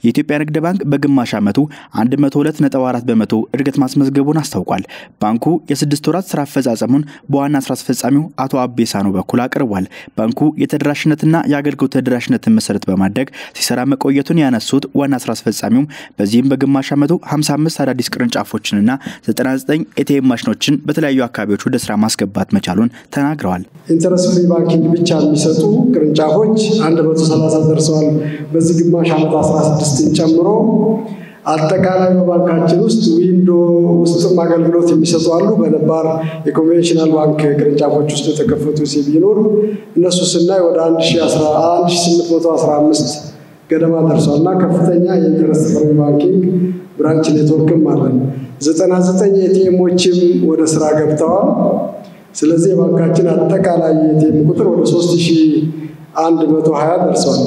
የኢትዮጵያ ንግድ ባንክ በግማሽ ዓመቱ 102.4 በመቶ እድገት ማስመዝገቡን አስታውቋል። ባንኩ የስድስት ወራት ስራ አፈጻጸሙን በዋና ስራ አስፈጻሚው አቶ አቤሳኖ በኩል አቅርቧል። ባንኩ የተደራሽነትና የአገልግሎት ተደራሽነትን መሰረት በማድረግ ሲሰራ መቆየቱን ያነሱት ዋና ስራ አስፈጻሚውም በዚህም በግማሽ ዓመቱ 55 አዳዲስ ቅርንጫፎችንና 99 ኤቲኤም ማሽኖችን በተለያዩ አካባቢዎች ወደ ስራ ማስገባት መቻሉን ተናግረዋል። ኢንተረስት ፍሪ ባንኪንግ ብቻ የሚሰጡ ቅርንጫፎች 130 ደርሰዋል። በዚህ ግማሽ ዓመት 16ን ጨምሮ አጠቃላይ በባንካችን ውስጥ ዊንዶ ውስጥም አገልግሎት የሚሰጡ አሉ። በነባር የኮንቬንሽናል ባንክ ቅርንጫፎች ውስጥ የተከፈቱ ቢኖር እነሱ ስናይ ወደ 1815 ገደማ ደርሷል እና ከፍተኛ የኢንተረስት ፍሪ ባንኪንግ ብራንች ኔትወርክም አለን። 99 ኤቲኤሞችም ወደ ስራ ገብተዋል። ስለዚህ የባንካችን አጠቃላይ የኤቲኤም ቁጥር ወደ 3120 ደርሷል።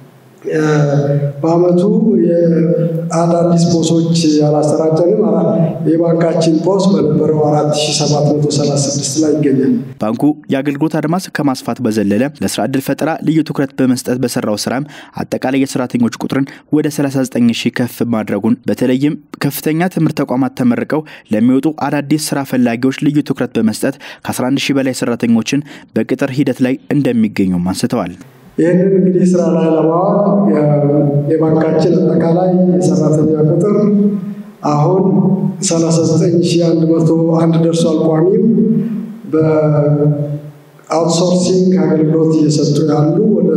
በአመቱ የአዳዲስ ፖሶች ያላሰራጨንም የባንካችን ፖስ በነበረው 4736 ላይ ይገኛል። ባንኩ የአገልግሎት አድማስ ከማስፋት በዘለለ ለስራ ዕድል ፈጠራ ልዩ ትኩረት በመስጠት በሰራው ስራም አጠቃላይ የሰራተኞች ቁጥርን ወደ 39 ሺህ ከፍ ማድረጉን በተለይም ከፍተኛ ትምህርት ተቋማት ተመርቀው ለሚወጡ አዳዲስ ስራ ፈላጊዎች ልዩ ትኩረት በመስጠት ከ11 ሺህ በላይ ሰራተኞችን በቅጥር ሂደት ላይ እንደሚገኙም አንስተዋል። ይህንን እንግዲህ ስራ ላይ ለማዋል የባንካችን አጠቃላይ የሰራተኛ ቁጥር አሁን 39101 ደርሷል። ቋሚም በአውትሶርሲንግ አገልግሎት እየሰጡ ያሉ ወደ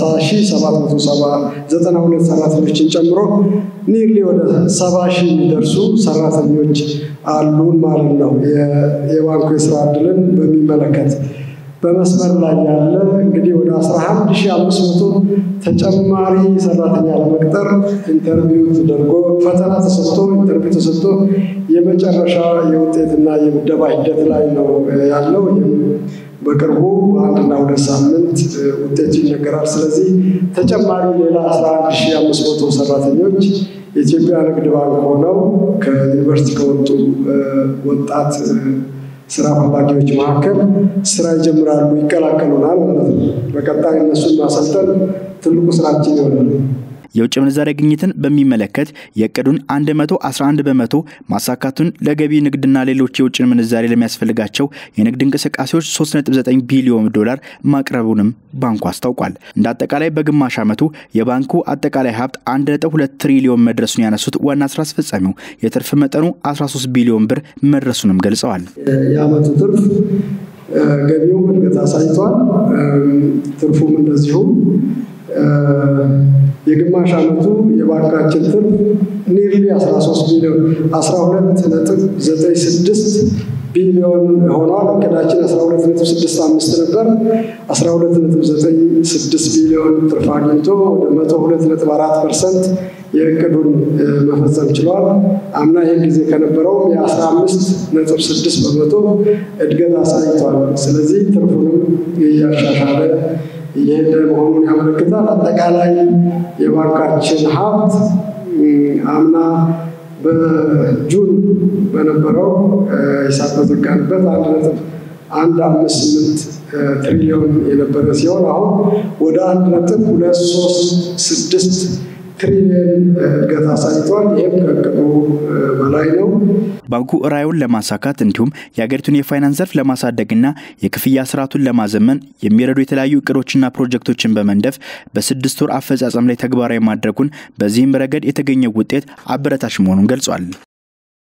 30792 ሰራተኞችን ጨምሮ ኒርሊ ወደ 70 ሺህ የሚደርሱ ሰራተኞች አሉን ማለት ነው። የባንኩ የስራ እድልን በሚመለከት በመስመር ላይ ያለ እንግዲህ ወደ 11500 ተጨማሪ ሰራተኛ ለመቅጠር ኢንተርቪው ተደርጎ ፈተና ተሰጥቶ ኢንተርቪው ተሰጥቶ የመጨረሻ የውጤትና የምደባ ሂደት ላይ ነው ያለው። በቅርቡ በአንድና ሁለት ሳምንት ውጤቱ ይነገራል። ስለዚህ ተጨማሪ ሌላ 11500 ሰራተኞች የኢትዮጵያ ንግድ ባንክ ሆነው ከዩኒቨርሲቲ ከወጡ ወጣት ስራ ፈላጊዎች መካከል ስራ ይጀምራሉ፣ ይቀላቀሉናል ማለት ነው። በቀጣይ እነሱን ማሰልጠን ትልቁ ስራችን ይሆናል። የውጭ ምንዛሬ ግኝትን በሚመለከት የእቅዱን 111 በመቶ ማሳካቱን ለገቢ ንግድና ሌሎች የውጭ ምንዛሬ ለሚያስፈልጋቸው የንግድ እንቅስቃሴዎች 3.9 ቢሊዮን ዶላር ማቅረቡንም ባንኩ አስታውቋል። እንደ አጠቃላይ በግማሽ ዓመቱ የባንኩ አጠቃላይ ሀብት 1.2 ትሪሊዮን መድረሱን ያነሱት ዋና ስራ አስፈጻሚው የትርፍ መጠኑ 13 ቢሊዮን ብር መድረሱንም ገልጸዋል። የዓመቱ ትርፍ ገቢውም እድገት አሳይቷል። ትርፉም እንደዚሁም የግማሽ ዓመቱ የባንካችን ትርፍ ኒርሊ 13 ቢሊዮን 12 ነጥብ 96 ቢሊዮን ሆኗል። እቅዳችን 12 ነጥብ 65 ነበር። 12 ነጥብ 96 ቢሊዮን ትርፍ አግኝቶ ወደ 102 ነጥብ 4 ፐርሰንት የእቅዱን መፈጸም ችሏል። አምና ይህን ጊዜ ከነበረውም የ15 ነጥብ 6 በመቶ እድገት አሳይቷል። ስለዚህ ትርፉንም እያሻሻለ እየሄደ መሆኑን ያመለክታል። አጠቃላይ የባንካችን ሀብት አምና በጁን በነበረው ሂሳብ በዘጋንበት አንድ ነጥብ አንድ አምስት ስምንት ትሪሊዮን የነበረ ሲሆን አሁን ወደ አንድ ነጥብ ሁለት ሶስት ስድስት ትሪሊየን እድገት አሳይቷል። ይህም ከእቅዱ በላይ ነው። ባንኩ ራዕዩን ለማሳካት እንዲሁም የሀገሪቱን የፋይናንስ ዘርፍ ለማሳደግና የክፍያ ስርዓቱን ለማዘመን የሚረዱ የተለያዩ እቅዶችና ፕሮጀክቶችን በመንደፍ በስድስት ወር አፈጻጸም ላይ ተግባራዊ ማድረጉን በዚህም ረገድ የተገኘው ውጤት አበረታች መሆኑን ገልጿል።